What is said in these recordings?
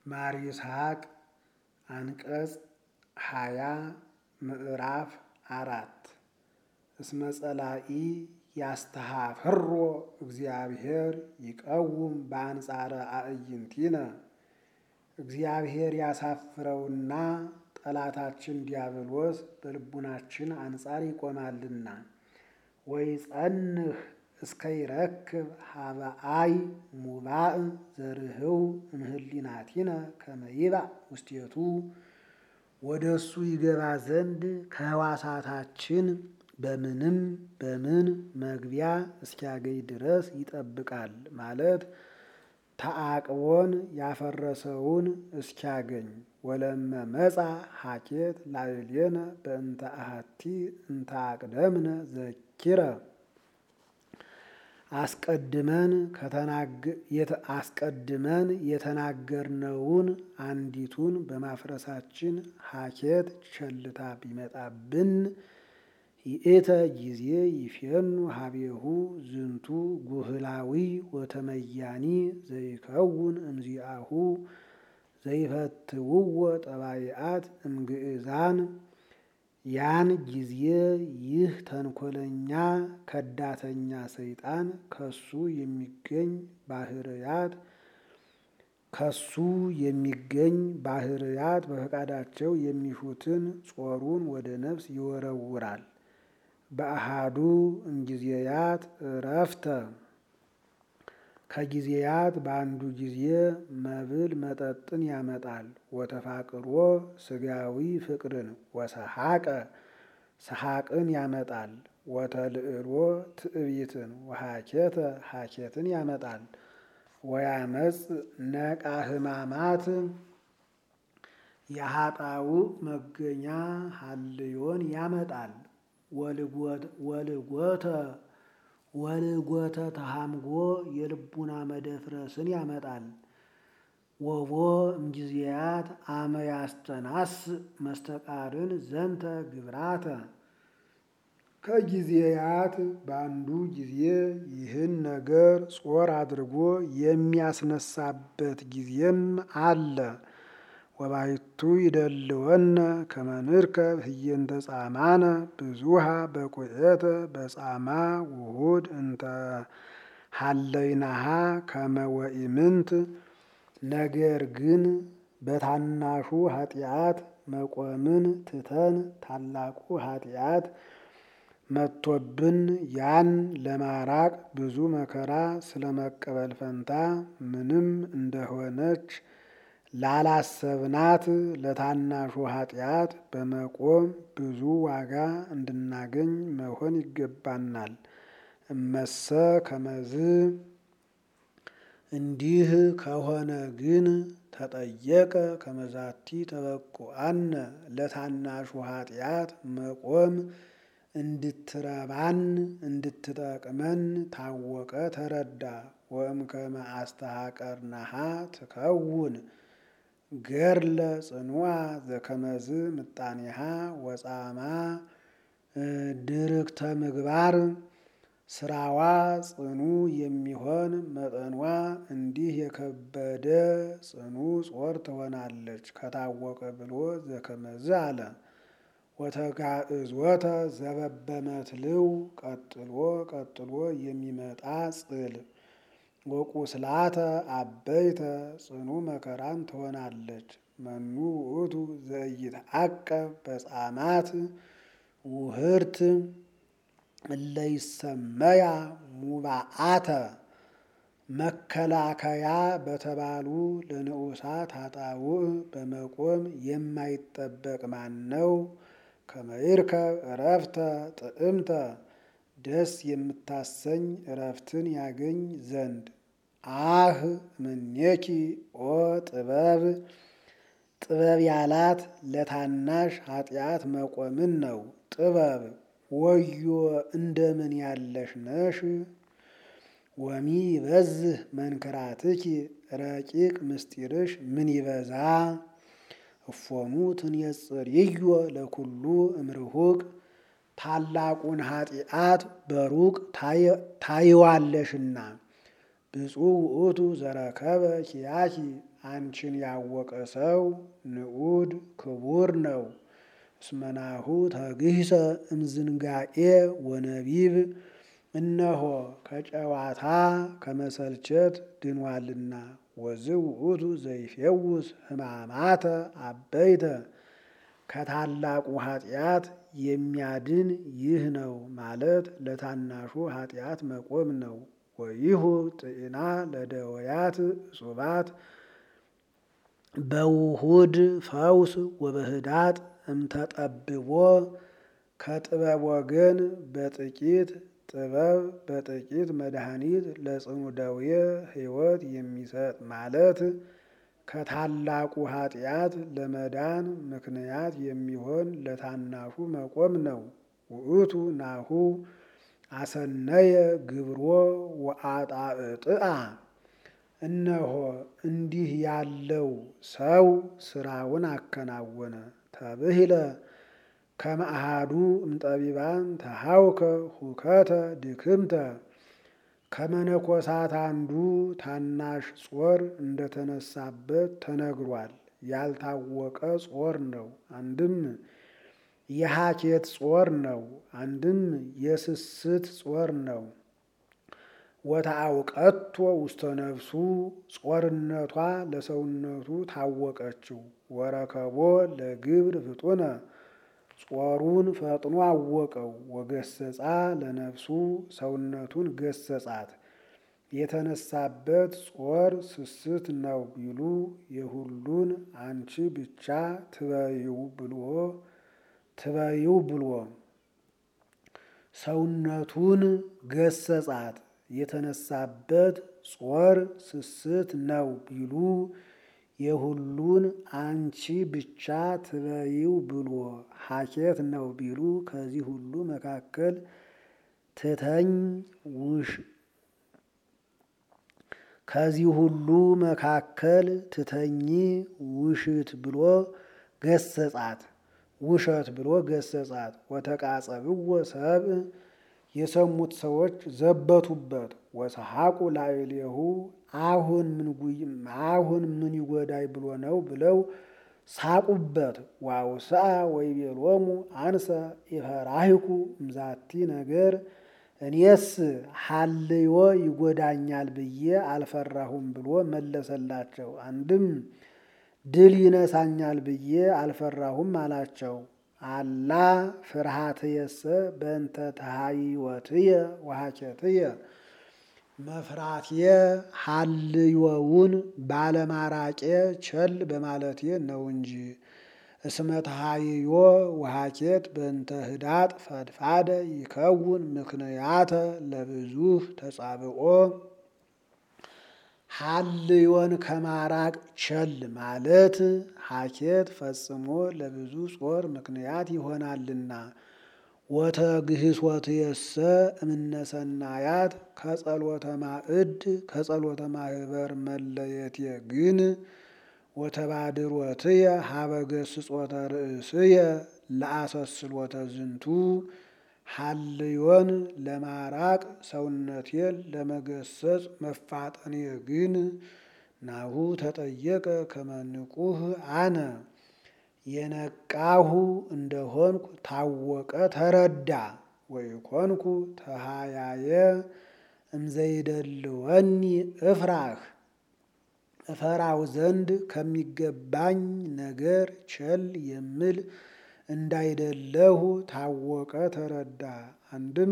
ማር ይስሐቅ አንቀጽ ሃያ ምዕራፍ አራት እስመ ጸላኢ ያስተሃፍሮ እግዚአብሔር ይቀውም በአንጻረ አዕይንቲነ እግዚአብሔር ያሳፍረውና ጠላታችን ዲያብሎስ በልቡናችን አንጻር ይቆማልና። ወይ ጸንህ እስከ ይረክብ ሀበአይ ሙባእ ዘርህው እምህሊናቲነ ከመ ይባእ ውስቴቱ ወደ እሱ ይገባ ዘንድ ከህዋሳታችን በምንም በምን መግቢያ እስኪያገኝ ድረስ ይጠብቃል ማለት ተአቅቦን ያፈረሰውን እስኪያገኝ ወለመ መጻ ሀኬት ላዕሌነ በእንተ አሐቲ እንተ አቅደምነ ዘኪረ አስቀድመን አስቀድመን የተናገርነውን አንዲቱን በማፍረሳችን ሀኬት ቸልታ ቢመጣብን ይእተ ጊዜ ይፌኑ ሀቤሁ ዝንቱ ጉህላዊ ወተመያኒ ዘይከውን እምዚአሁ ዘይፈትውዎ ጠባይአት እምግእዛን ያን ጊዜ ይህ ተንኮለኛ ከዳተኛ ሰይጣን ከሱ የሚገኝ ባህርያት ከሱ የሚገኝ ባህርያት በፈቃዳቸው የሚሹትን ጾሩን ወደ ነፍስ ይወረውራል። በአሃዱ እምጊዜያት እረፍተ ከጊዜያት በአንዱ ጊዜ መብል መጠጥን ያመጣል። ወተፋቅሮ ስጋዊ ፍቅርን ወሰሐቀ ሰሐቅን ያመጣል። ወተልዕሎ ትዕቢትን ወሐኬተ ሐኬትን ያመጣል። ወያመጽ ነቃ ህማማት የሀጣው መገኛ ሀልዮን ያመጣል። ወልጎተ ወልጎተ ተሃምጎ የልቡና መደፍረስን ያመጣል። ወቦ እምጊዜያት አመ ያስተናስ መስተቃርን ዘንተ ግብራተ ከጊዜያት በአንዱ ጊዜ ይህን ነገር ጾር አድርጎ የሚያስነሳበት ጊዜም አለ። ወባይቱ ይደልወነ ከመ ንርከብ ህየንተ ጻማነ ብዙሃ በቁኤተ በጻማ ውሁድ እንተ ሀለይናሃ ከመ ወኢምንት ነገር ግን በታናሹ ኃጢአት መቆምን ትተን ታላቁ ኃጢአት መጥቶብን ያን ለማራቅ ብዙ መከራ ስለመቀበል ፈንታ ምንም እንደሆነች ላላሰብናት ለታናሹ ኃጢአት በመቆም ብዙ ዋጋ እንድናገኝ መሆን ይገባናል። እመሰ ከመዝ እንዲህ ከሆነ ግን ተጠየቀ ከመዛቲ ተበቁአነ ለታናሹ ኃጢአት መቆም እንድትረባን እንድትጠቅመን ታወቀ ተረዳ። ወእምከመ አስተሐቀርናሃ ትከውን ገርለ ጽኑዓ ዘከመዝ ምጣኔሃ ወጻማ ድርክተ ምግባር ስራዋ ጽኑ የሚሆን መጠኗ እንዲህ የከበደ ጽኑ ጾር ትሆናለች ከታወቀ ብሎ ዘከመዝ አለ። ወተጋእዝወተ ዘበበመትልው ቀጥሎ ቀጥሎ የሚመጣ ጽል ወቁስላተ አበይተ ጽኑ መከራን ትሆናለች። መኑ ውእቱ ዘኢይትዐቀብ በጻማት ውህርት እለይሰመያ ሙባአተ መከላከያ በተባሉ ለንዑሳት ኃጣውእ በመቆም የማይጠበቅ ማን ነው? ከመይርከብ እረፍተ ጥዕምተ ደስ የምታሰኝ እረፍትን ያገኝ ዘንድ አህ ምኔኪ ኦ ጥበብ ጥበብ ያላት ለታናሽ ኃጢአት መቆምን ነው። ጥበብ ወዮ እንደምን ያለሽ ነሽ? ወሚ ይበዝህ መንክራትኪ ረቂቅ ምስጢርሽ ምን ይበዛ እፎሙ ትንየጽርዮ ለኩሉ እምርሁቅ ታላቁን ኃጢአት በሩቅ ታይዋለሽና ብፁዕ ውእቱ ዘረከበ ኪያኪ አንቺን ያወቀ ሰው ንዑድ ክቡር ነው። እስመናሁ ተግህሰ እምዝንጋኤ ወነቢብ እነሆ ከጨዋታ ከመሰልቸት ድኗልና። ወዝእ ውእቱ ዘይፌውስ ሕማማተ አበይተ ከታላቁ ኃጢአት የሚያድን ይህ ነው ማለት ለታናሹ ኃጢአት መቆም ነው። ወይሁ ጥዕና ለደወያት እጹባት በውሁድ ፈውስ ወበህዳጥ እምተጠብቦ ከጥበብ ወገን በጥቂት ጥበብ በጥቂት መድኃኒት ለጽኑ ደዌ ሕይወት የሚሰጥ ማለት ከታላቁ ኃጢአት ለመዳን ምክንያት የሚሆን ለታናሹ መቆም ነው። ውእቱ ናሁ አሰነየ ግብሮ ወአጣዕጥአ እነሆ እንዲህ ያለው ሰው ስራውን አከናወነ። ተብሂለ ከመአሃዱ እምጠቢባን ተሃውከ ሁከተ ድክምተ ከመነኮሳት አንዱ ታናሽ ጾር እንደተነሳበት ተነግሯል። ያልታወቀ ጾር ነው። አንድም የሐኬት ጾር ነው። አንድም የስስት ጾር ነው። ወታአውቀቶ ውስተ ነፍሱ ጾርነቷ ለሰውነቱ ታወቀችው። ወረከቦ ለግብር ፍጡነ ጾሩን ፈጥኖ አወቀው። ወገሰጻ ለነፍሱ ሰውነቱን ገሰጻት። የተነሳበት ጾር ስስት ነው ቢሉ የሁሉን አንቺ ብቻ ትበይው ብሎ ትበይው ብሎ ሰውነቱን ገሰጻት። የተነሳበት ጾር ስስት ነው ቢሉ የሁሉን አንቺ ብቻ ትበይው ብሎ ሐኬት ነው ቢሉ ከዚህ ሁሉ መካከል ትተኝ ውሽ ከዚህ ሁሉ መካከል ትተኝ ውሽት ብሎ ገሰጻት ውሸት ብሎ ገሰጻት። ወተቃጸብዎ ሰብእ የሰሙት ሰዎች ዘበቱበት። ወሰሐቁ ላዕሌሁ አሁን ምን አሁን ምን ይጎዳይ ብሎ ነው ብለው ሳቁበት። ዋውስአ ወይቤሎሙ አንሰ ኢፈራሂኩ እምዛቲ ነገር እኔስ ሀልዮ ይጎዳኛል ብዬ አልፈራሁም ብሎ መለሰላቸው። አንድም ድል ይነሳኛል ብዬ አልፈራሁም አላቸው። አላ ፍርሃትየሰ በእንተ ተሃይወትየ ወሐኬትየ መፍራቴ ሀልዮውን ባለማራቄ ቸል በማለቴ ነው እንጂ። እስመ ተሃይዮ ወሐኬት በእንተ ህዳጥ ፈድፋደ ይከውን ምክንያተ ለብዙህ ተጻብኦ ሀልዮን ከማራቅ ቸል ማለት ሐኬት ፈጽሞ ለብዙ ጾር ምክንያት ይሆናልና። ወተግህሶትየሰ እምነሰናያት ከጸሎተ ማዕድ ከጸሎተ ማህበር መለየቴ ግን ወተባድሮትየ ሀበ ገስጾተ ርእስየ ለአሰስሎተ ዝንቱ ሀልዮን ለማራቅ ሰውነቴን ለመገሰጽ መፋጠኔ ግን ናሁ ተጠየቀ ከመንቁህ አነ የነቃሁ እንደሆንኩ ታወቀ ተረዳ። ወይኮንኩ ተሃያየ እምዘይደልወኒ እፍራህ እፈራው ዘንድ ከሚገባኝ ነገር ቸል የምል እንዳይደለሁ ታወቀ ተረዳ። አንድም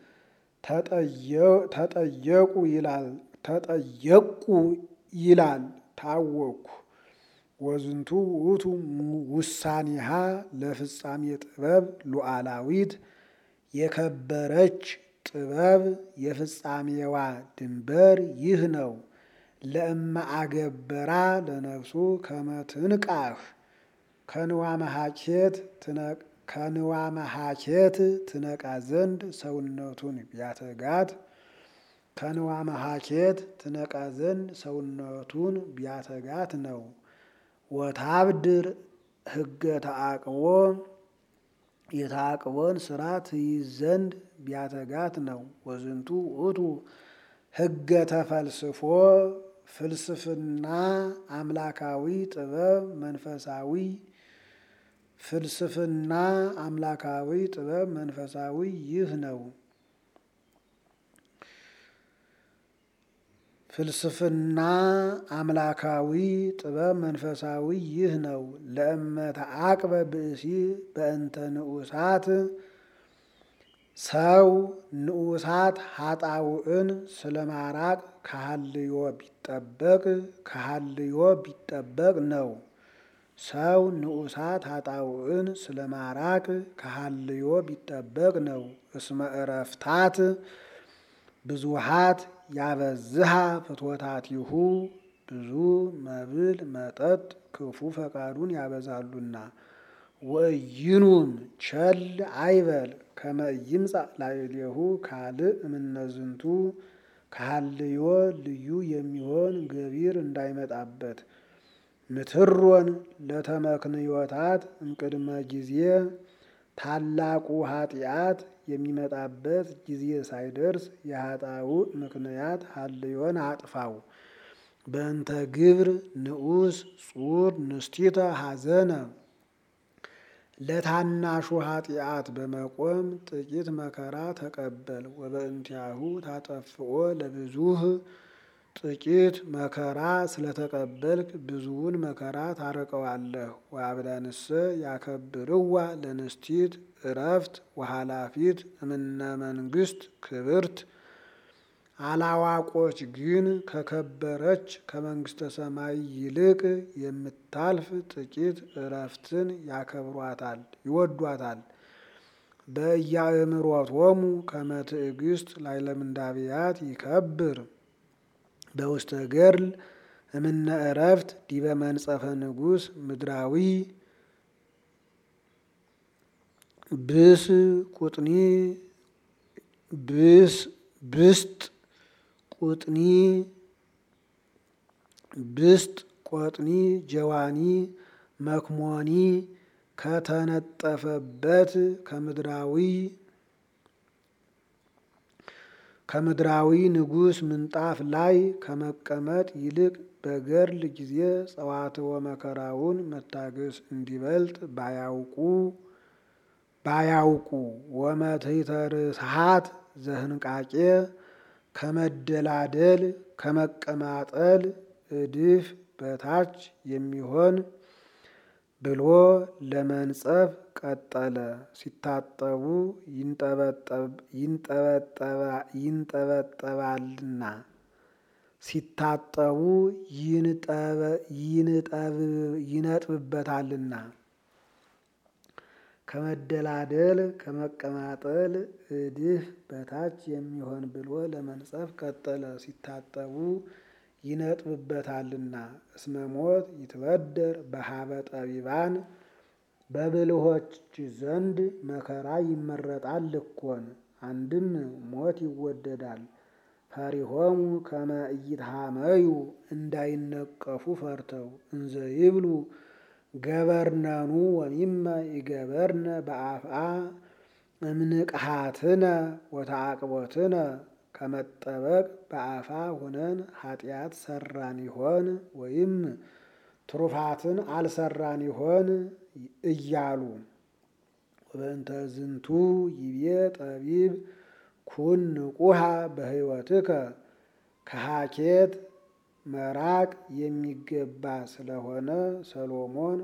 ተጠየቁ ይላል ተጠየቁ ይላል ታወቅኩ። ወዝንቱ ውእቱ ውሳኔሃ ለፍጻሜ ጥበብ ሉዓላዊት የከበረች ጥበብ የፍጻሜዋ ድንበር ይህ ነው። ለእመ አገበራ ለነፍሱ ከመትንቃህ ከንዋ መሐኬት ከንዋ መሐኬት ትነቃ ዘንድ ሰውነቱን ቢያተጋት ከንዋ መሐኬት ትነቃ ዘንድ ሰውነቱን ቢያተጋት ነው። ወታብድር ሕገ ተአቅቦ የተአቅቦን ስራ ትይዝ ዘንድ ቢያተጋት ነው። ወዝንቱ ውእቱ ሕገ ተፈልስፎ ፍልስፍና አምላካዊ ጥበብ መንፈሳዊ ፍልስፍና አምላካዊ ጥበብ መንፈሳዊ ይህ ነው። ፍልስፍና አምላካዊ ጥበብ መንፈሳዊ ይህ ነው። ለእመተ አቅበ ብእሲ በእንተ ንዑሳት ሰው ንዑሳት ሀጣውዕን ስለማራቅ ከሀልዮ ቢጠበቅ ከሀልዮ ቢጠበቅ ነው። ሰው ንዑሳት ሀጣውዕን ስለማራቅ ከሀልዮ ቢጠበቅ ነው። እስመ እረፍታት ብዙሃት ያበዝሃ ፍትወታቲሁ ብዙ መብል መጠጥ ክፉ ፈቃዱን ያበዛሉና። ወእይኑም ቸል አይበል ከመ ይምጻእ ላዕሌሁ ካልእ እምነዝንቱ ከሀልዮ ልዩ የሚሆን ገቢር እንዳይመጣበት። ምትሮን ለተመክንዮታት እምቅድመ ጊዜ ታላቁ ኃጢአት የሚመጣበት ጊዜ ሳይደርስ የኃጣውእ ምክንያት ሀልዮን አጥፋው። በእንተ ግብር ንዑስ ጹር ንስቲተ ሐዘነ ለታናሹ ኃጢአት በመቆም ጥቂት መከራ ተቀበል። ወበእንቲአሁ ታጠፍኦ ለብዙህ ጥቂት መከራ ስለተቀበልክ ብዙውን መከራ ታርቀዋለህ። ወአብዳንሰ ያከብርዋ ለንስቲት እረፍት ወኃላፊት እምነ መንግስት ክብርት አላዋቆች ግን ከከበረች ከመንግስተ ሰማይ ይልቅ የምታልፍ ጥቂት እረፍትን ያከብሯታል ይወዷታል። በኢያእምሮቶሙ ከመ ትዕግስት ላዕለ ምንዳብያት ይከብር በውስተ ገድል እምነ እረፍት ዲበ መንጸፈ ንጉሥ ምድራዊ ብስ ቁጥኒ ብስ ብስጥ ቁጥኒ ብስጥ ቆጥኒ ጀዋኒ መክሞኒ ከተነጠፈበት ከምድራዊ ከምድራዊ ንጉሥ ምንጣፍ ላይ ከመቀመጥ ይልቅ በገድል ጊዜ ጸዋትወ መከራውን መታገስ እንዲበልጥ ባያውቁ ባያውቁ ወመትሕተ ርስሓት ዘህንቃቄ ከመደላደል ከመቀማጠል እድፍ በታች የሚሆን ብሎ ለመንጸፍ ቀጠለ። ሲታጠቡ ይንጠበጠባልና ሲታጠቡ ይነጥብበታልና ከመደላደል ከመቀማጠል እድፍ በታች የሚሆን ብሎ ለመንጸፍ ቀጠለ። ሲታጠቡ ይነጥብበታልና እስመ ሞት ይትበደር በሀበ ጠቢባን በብልሆች ዘንድ መከራ ይመረጣል እኮን። አንድም ሞት ይወደዳል። ፈሪሆሙ ከመ ኢይትሃመዩ እንዳይነቀፉ ፈርተው እንዘ ይብሉ ገበርነኑ ወሚመ ይገበርነ በአፍአ እምንቅሃትነ ወተአቅቦትነ ከመጠበቅ በአፋ ሆነን ኃጢአት ሰራን ይሆን ወይም ትሩፋትን አልሰራን ይሆን እያሉ ወበእንተ ዝንቱ ይቤ ጠቢብ ኩን ንቁሃ በሕይወትከ ከሃኬት መራቅ የሚገባ ስለሆነ ሰሎሞን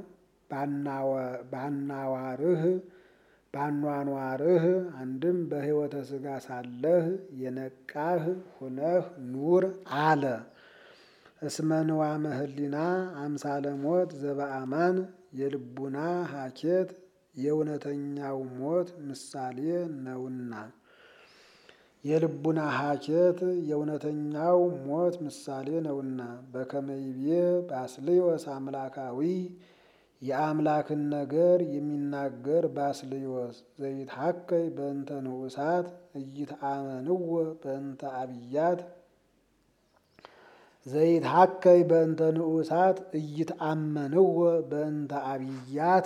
ባናዋርህ ባኗኗርህ አንድም በሕይወተ ሥጋ ሳለህ የነቃህ ሁነህ ኑር አለ። እስመ ንዋመ ህሊና አምሳለ ሞት ዘበአማን የልቡና ሀኬት የእውነተኛው ሞት ምሳሌ ነውና የልቡና ሀኬት የእውነተኛው ሞት ምሳሌ ነውና በከመይቤ ባስልዮስ አምላካዊ የአምላክን ነገር የሚናገር ባስልዮስ ዘይትሐከይ በእንተ ንዑሳት እይትአመንዎ በእንተ አብያት ዘይትሐከይ በእንተ ንዑሳት እይትአመንዎ በእንተ አብያት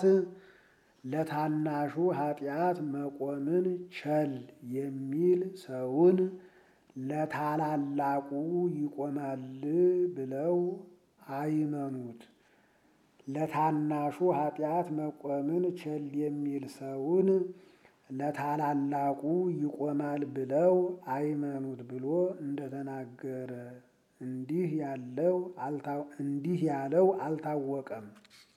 ለታናሹ ኃጢአት መቆምን ቸል የሚል ሰውን ለታላላቁ ይቆማል ብለው አይመኑት። ለታናሹ ኃጢአት መቆምን ቸል የሚል ሰውን ለታላላቁ ይቆማል ብለው አይመኑት ብሎ እንደተናገረ እንዲህ ያለው እንዲህ ያለው አልታወቀም።